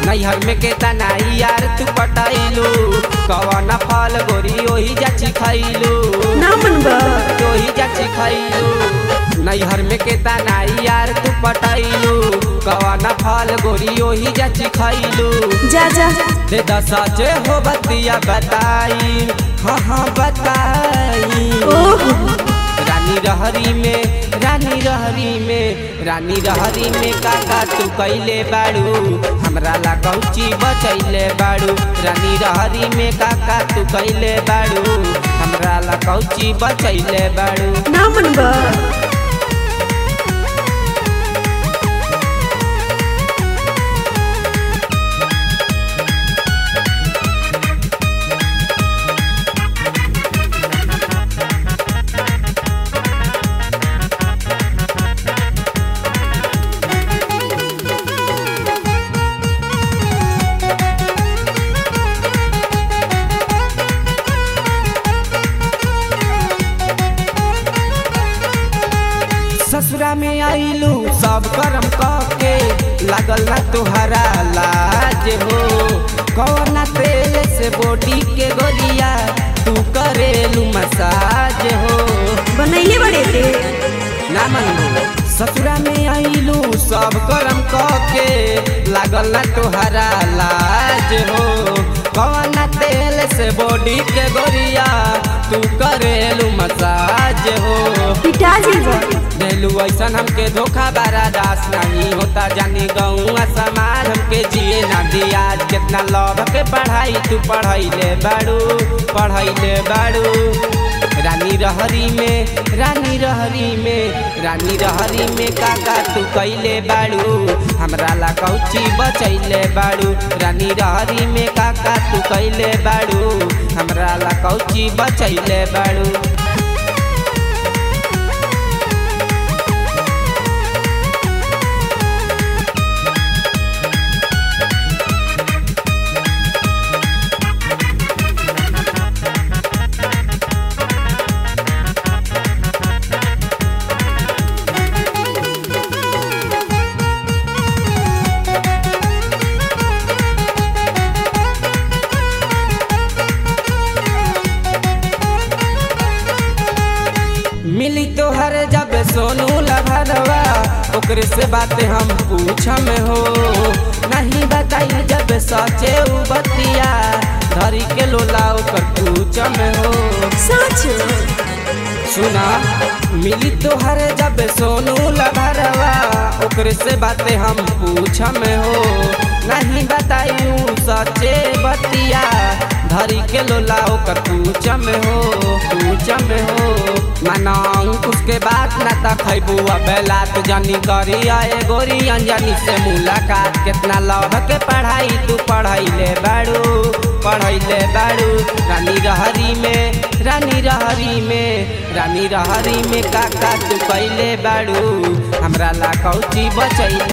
नैहर में के तनाई यार तू पटाइलू कवन फल गोरी ओही जाची खैलू ना मनबा ओही जाची खैलू नैहर में के तनाई यार तू पटाइलू कवन फल गोरी ओही जाची खैलू जा जा दे दसाचे हो बतिया बताई हाँ हाँ बताई ओह रानी रहरी में रानी रहरी में रानी रहरी में काका तू कैले बाड़ू हमरा ला कौची बचैले बाड़ू रानी रहरी में काका तू कैले बाड़ू हमरा ला कौची बचैले बाड़ू ना मनबा ससुरा में आइलू सब करम के लागल ना तुहरा लाज हो कौना तेल से बॉडी के गोलिया तू करेलू मसाज हो बनैले बड़े ते ना मनू ससुरा में आइलू सब करम के लागल ना तुहरा लाज हो कौना तेल से बॉडी के गोरिया तू करेलू मसाज हो पिटा जीवा देलू ऐसन हमके धोखा बारा दास नहीं होता जानी गौआ समाज हमके जिए ना दिया कितना लव के पढ़ाई तू पढ़ैले बाड़ू पढ़ैले बाड़ू रानी रहरी में रानी रहरी में रानी रहरी में काका तू कैले बाड़ू हमरा ला कौची बचैले बाड़ू रानी रहरी में काका तू कैले बाड़ू हमरा ला कौची बचैले बाड़ू मिली तोहर जब सोनू लभरवा ओकरे से बात हम पूछम हो नहीं बताई जब सचे उ बतिया धरी के लोला ओकर पूछम हो सच सुना मिली तोहर जब सोनू लभरवा ओकरे से बात हम पूछम हो नहीं बताई सचे बतिया धरी के लोला ओकर पूछम हो पूछम हो मनाऊ उसके बाद न तक खैबू बेला तू जानी करी आए गोरी अंजनी से मुलाकात कितना लव के पढ़ाई तू पढ़ैले बाड़ू पढ़ैले बाड़ू रानी रहरी में रानी रहरी में रानी रहरी में काका तू कैले बाड़ू हमरा ला कौची बचैले